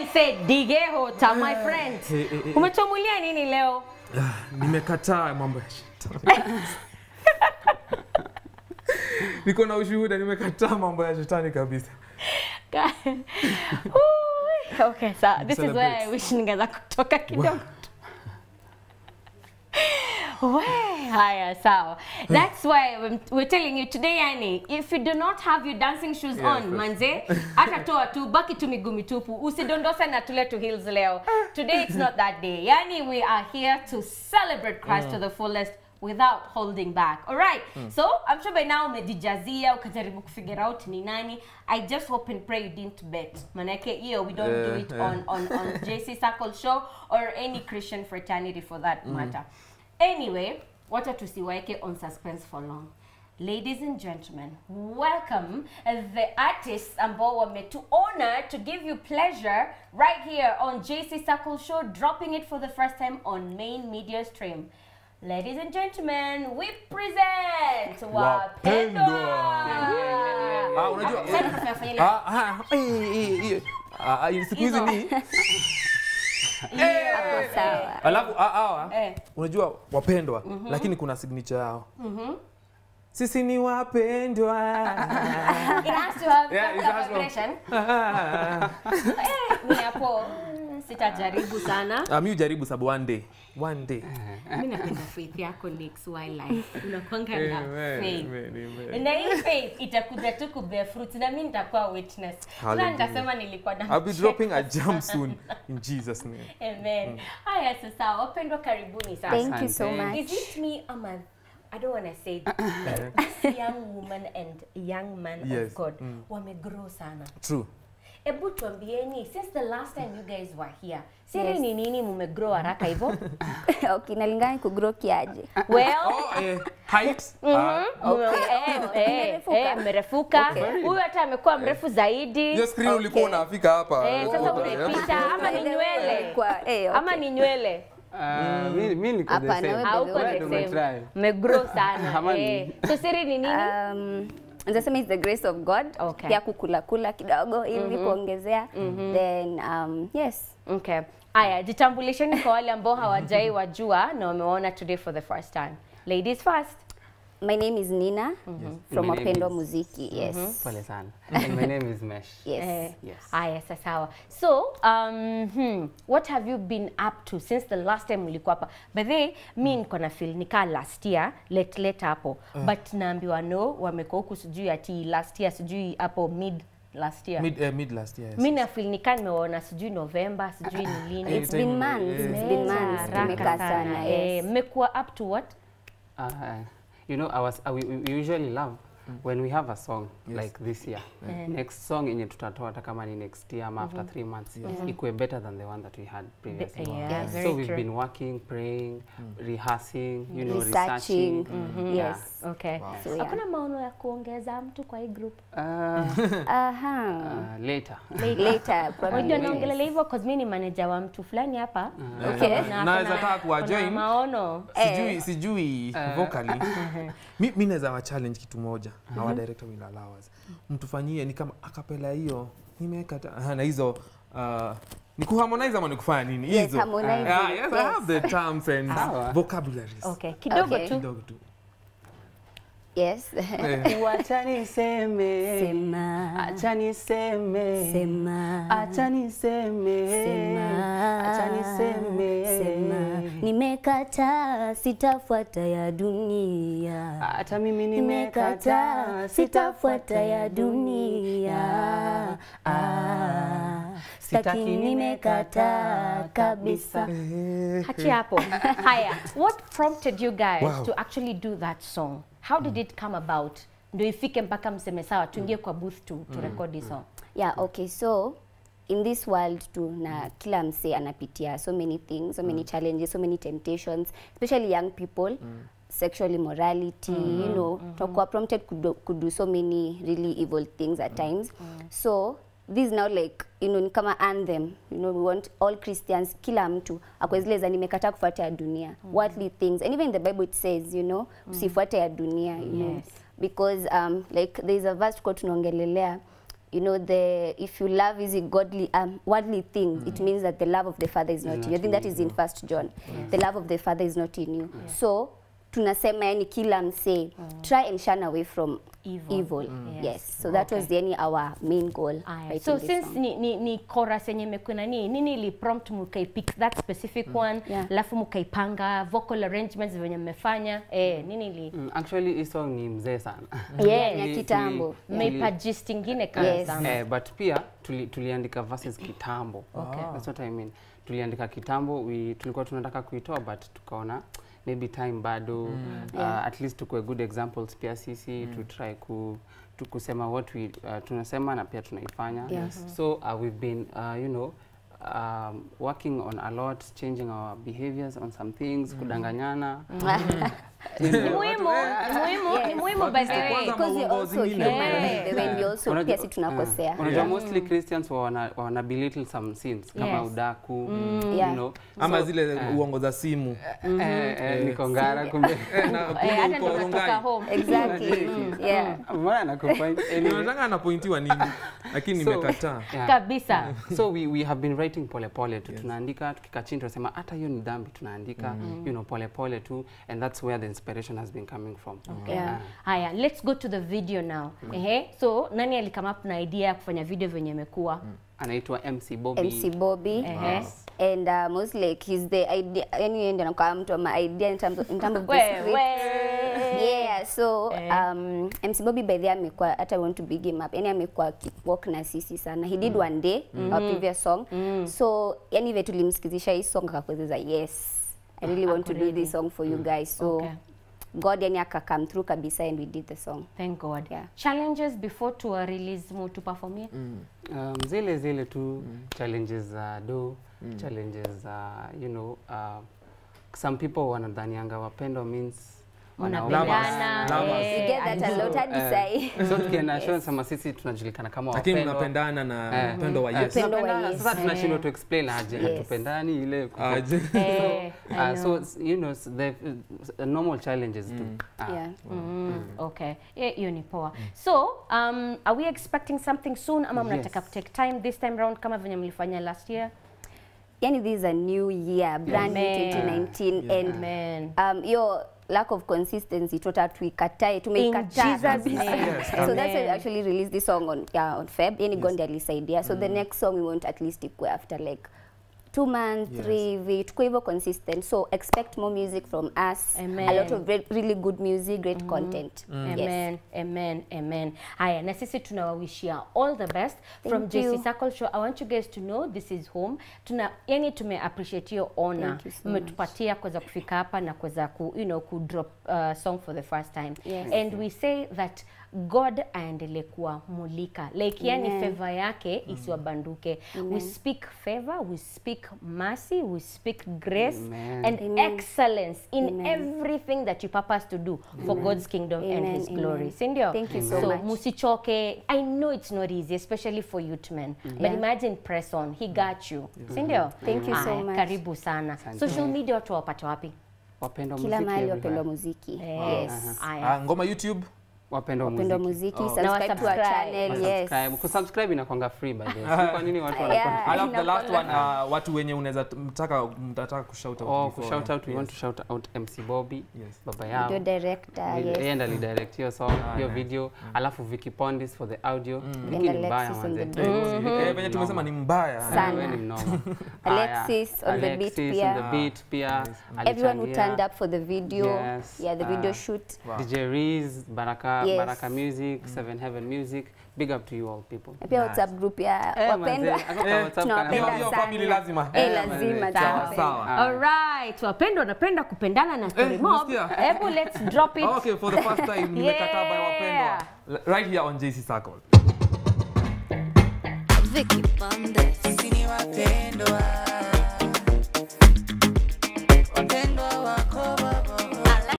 say digeho ta my friend. Eh, eh, eh. Umechomulia nini leo? Ah, nimekataa mambo ya shetani niko na ushuhuda nimekataa mambo ya shetani kabisa Ooh, okay, so this is where I Celebrate. wish ningeweza kutoka kidogo. We, haya sawa. That's why we're- we're telling you today yani if you do not have your dancing shoes Yeah, on of course. manze hata toa tu baki tu miguu mitupu usidondose na tule to heels leo. Today it's not that day. Yani we are here to celebrate Christ to the fullest without holding back. All right. So I'm sure by now umejijazia ukajaribu kufigure out ni nani. I just hope and pray you didn't bet. Manake hiyo we don't do Yeah, it yeah. on on on JC Circle show or any Christian fraternity for that matter. Anyway, wacha tusiwaeke on suspense for long. Ladies and gentlemen, welcome the artists ambao wametuona to give you pleasure right here on JC Circle Show, dropping it for the first time on main media stream. Ladies and gentlemen, we present Wapendwa. Ah, unajua- Sasa tunafanya fanya ile- Ah, ah, hii, hii, hii. Ah, ah, siku hizi Hizo. ni Hapo sawa. alafu ah, hawa Eh. unajua wapendwa lakini kuna signature yao sisi ni wapendwa It has to have Yeah, some it has to- vibration. Ah, Eh, mi hapo mm, sitajaribu sana ah, mi ujaribu sababu one day one day mi napenda faith yako Nix Wildlife unakwanga na Amen, faith amen, amen. na hii faith itakuja tu kubear fruit na mi nitakuwa witness sasa Hallelujah. nitasema nilikuwa na I'll be dropping a jump soon in Jesus name. amen haya sasa wapendwa karibuni sasa Thank you so Asante. much. is it me ama I don't want to say this young woman and young man Yes, of God mm. wamegrow sana True. Ebu tuambieni since the last time you guys were here siri Yes. ni nini mumegrow haraka hivyo okay, nalingana ni kugrow kiaje. well Oh, eh, height. Ah, Mume- eh, eh, Mmerefuka. eh, mmerefuka Okay. huyu hata amekuwa mrefu zaidi hiyo screen ulikuwa Okay. unafika hapa. Eh, sasa umepita ama ni nywele Kwa, eh, okay. ama ni nywele Ah, mi- mi niko the Hapana, same. wewe hauko Wewe the ndo same umetry. mmegrow sana Ama ni- eh. so siri ni nini Um, Nasema it's the grace of God. Okay. Pia kukula kula kidogo ili kuongezea. Then um, yes. okay aya jitambulisheni kwa wale ambao hawajai wajua na wamewaona today for the first time ladies first My name is Nina from My name Wapendwa is- Muziki. Yes. Pole sana. And my name is Mesh. Yes. Eh, Yes. Aya, sasa sawa. So, um, hmm, what have you been up to since the last time ulikuwa hapa? By the way, mi niko na feel nikaa last year, late late hapo. But naambiwa no, wamekuwa huku sijui ati last year, sijui hapo mid last year. Mid, eh, mid last year. yes. Mi na feel nikaa nimeona sijui November, sijui ni lini. It's been months. It's been Imeenda months. haraka Tumekaa sana. Eh, Yes. mmekuwa up to what? Uh, you know, I was, uh, we, we usually love when we have a song Yes. like this year. Yeah. Next song yenye tutatoa hata kama ni next year ama after three months ikuwe better than the one that we had previously. yeah, Yes. very so we've true. been working, praying, rehearsing, you know, Researching. researching. Yes. Okay. So, yeah. Hakuna maono ya kuongeza mtu kwa hii group. Uh, Aha. uh, later. Later. probably. Unajua Yes. naongelea hivyo cause mi ni manager wa mtu fulani hapa. Okay. Na Naweza kuna- taka kuwa kuna join. maono. sijui sijui vocally mi, mi naweza wa challenge kitu moja our director will allow us mtufanyie ni kama akapela hiyo nimeweka ta- aha, na hizo uh, ni kuharmonize ama ni kufanya nini Yes, hizo harmonizing. Ah, yes, I have the terms and Sawa. vocabularies Okay, kidogo Okay. tu. kidogo tu Yes. Eh, Wacha niseme, Sema. acha niseme, Sema. acha niseme, Sema. acha niseme, Sema. Nimekataa sitafuata ya dunia. hata mimi Nimekataa nimekataa, sitafuata ya dunia. Ah, Sitaki nimekataa kabisa. Hachi hapo. Haya, what prompted you guys Wow. to actually do that song? How did it come about? Ndio ifike mpaka mseme sawa tuingie kwa booth to, to record this song. Yeah, okay. So in this world tu na kila msee anapitia so many things, so many challenges, so many temptations, especially young people. sexual immorality you know tutakuwa prompted kudo, kudo so many really evil things at times so this is now like you know ni kama anthem you know we want all christians kila mtu akwe zile za nimekataa kufuata ya dunia worldly things and even in the bible it says you know usifuate ya dunia you know Yes. because um, like there is a verse tuko tunaongelelea you know the if you love is a godly um, worldly thing it means that the love of the father is not in you i think that is in first john the love of the father is not in you so tunasema yani kila msee try and shun away from Evil. evil, Yes. yes so that was yani our main goal Aya. writing so this since song. ni, ni, ni chorus yenye imekuwa nini nini ili prompt mkaipick that specific one Yeah. alafu mkaipanga vocal arrangements venye mmefanya eh, nini ili Mm, actually hii song ni mzee sana Yes. ya Tuli- kitambo tuli- mmeipa gist ingine kama Yes. sana Eh, but pia tuli, tuliandika verses kitambo Okay. That's what I mean. Tuliandika kitambo we, tulikuwa tunataka kuitoa but tukaona maybe time bado uh, Yeah. at least tukue good examples pia sisi to try ku tu kusema what we uh, tunasema na pia tunaifanya Yes. so uh, we've been uh, you know um, working on a lot changing our behaviors on some things kudanganyana you ni know, muhimu ni muhimu ni muhimu by the way Kwanza because we mambo also zingine. human Yeah. by the way we also Unajua- pia si tunakosea uh, unajua mostly Christians wa wana, wana belittle some sins kama Yes. udaku Yeah. you know ama So, zile eh, uongo za simu eh, eh, niko ngara kumbe Eh, na Eh, kumbe hata uko ndo natoka Rongai. home exactly mm. yeah mbona nakupoint anyway Unataka anapointiwa nini lakini So- nimekataa yeah. kabisa so we, we have been writing polepole tu tunaandika tukikaa chini tunasema hata hiyo ni dhambi tunaandika you know polepole tu and that's where the inspiration has been coming from Yeah. haya let's go to the video now ehe so nani alikama up na idea ya kufanya video venye imekuwa anaitwa MC Bobby MC Bobby Ehe. and uh, most like he's the idea yani yeye ndio anakuwa mtu ama idea in terms of, in terms of the We- script we- yeah so Eh. um, MC Bobby by the way amekuwa hata I want to big him up yani amekuwa work na sisi sana he did one day our previous song so yani vile tulimsikizisha hii song akakueleza yes I really want to do Ako this song for you guys so Okay. God yani aka come through kabisa and we did the song thank god Yeah. challenges before to release mu tupafomie um, zile zile tu challenges za do challenges za you know uh, some people wanadhanianga wapendo means mnapendana Lovers. eh, you get that a lot hadi Eh, sahi so tukienda show sema sisi tunajulikana kama lakini wapendwa. mnapendana na Eh. upendo wa Eh, Yesu Upendo wa tunapendana, Yesu. sasa tunashindwa Eh. tu explain aje Yes. hatupendani ile Aje. eh, I Uh, so know. it's, you know s- the uh, normal challenges too. Ah. yeah Mm, okay Yeah, hiyo ni poa so um, are we expecting something soon ama mnataka Yes. kutake time this time round kama venye mlifanya last year yani this is a new year brand new Amen. 2019 and amen um, hiyo lack of consistency tota tuikatae tumeikataa Jesus' kabisa. name. Yes, so that's why we Amen. actually released this song on, yeah, on feb yani gondi alisaidia so the next song we want at least ikue after like two months Yes. three hivi tukue hivyo consistent so expect more music from us Amen. a lot of re really good music great content yes. Amen, amen, amen. Haya, na sisi tunawawishia all the best from Thank JC you. Circle Show. I want you guys to know this is home. Tuna yani tume appreciate your honor. Thank you so Mmetupatia kuweza kufika hapa na kuweza ku, you know, ku drop uh, song for the first time. Yes. And we say that God aendelee kuwa mulika like yani Amen. favor yake isiwabanduke. We speak favor, we speak mercy, we speak grace Amen. and Amen. excellence in Amen. everything that you purpose to do for God's kingdom and Amen, his amen. glory si ndio Thank you so so much. musichoke i know it's not easy especially for youth men but Yeah. imagine press on he got you si ndio Thank you so Aya, much. karibu sana social media watu wapate wapi Wapendwa kila muziki mahali everywhere. wapendwa muziki Eh, yes aya. Ah, ngoma youtube Wapendwa wapendwa muziki. muziki Oh. Na subscribe to our wasubscribe. channel yes Subscribe. Kusubscribe inakwanga free by the way. Si Kwa nini watu wanakuwa Yeah. alafu the last one Inakwanga- uh, watu wenye unaweza mtaka mtataka kushout out Oh, before, kushout out, we yes. want to shout out MC Bobby, Yes. baba video yao. director Yeye yes ndo alidirect hiyo song, hiyo nice. video, alafu Vicky Pondis for the audio. Vicky And ni mbaya Alexis on manze. the Eh, beat. Vicky Eh, ni venye tumesema ni mnoma. mbaya Sana. Wewe ni mnoma. Alexis Haya, on the beat Alexis pia. on the beat pia. everyone who alichangia. turned up for the video Yes. yeah the video Ah. shoot Wow. DJ Reez, Baraka, Yes. Baraka Music, Seven Heaven Music. Big up to you all people. na pia whatsapp group ya wapendwa manze, ako kwa Eh, WhatsApp tunawapenda kana- Hiyo- hiyo sana. family lazima. eh Eh, lazima manze. Sawa, tunawapenda. sawa. Ah. Alright, wapendwa napenda kupendana na story Eh, mob. umesikia? Hebu let's drop it. okay for the first time nimekataa by wapendwa Yeah. L- right here on JC Circle Vicky Bandes. Sisi ni wapendwa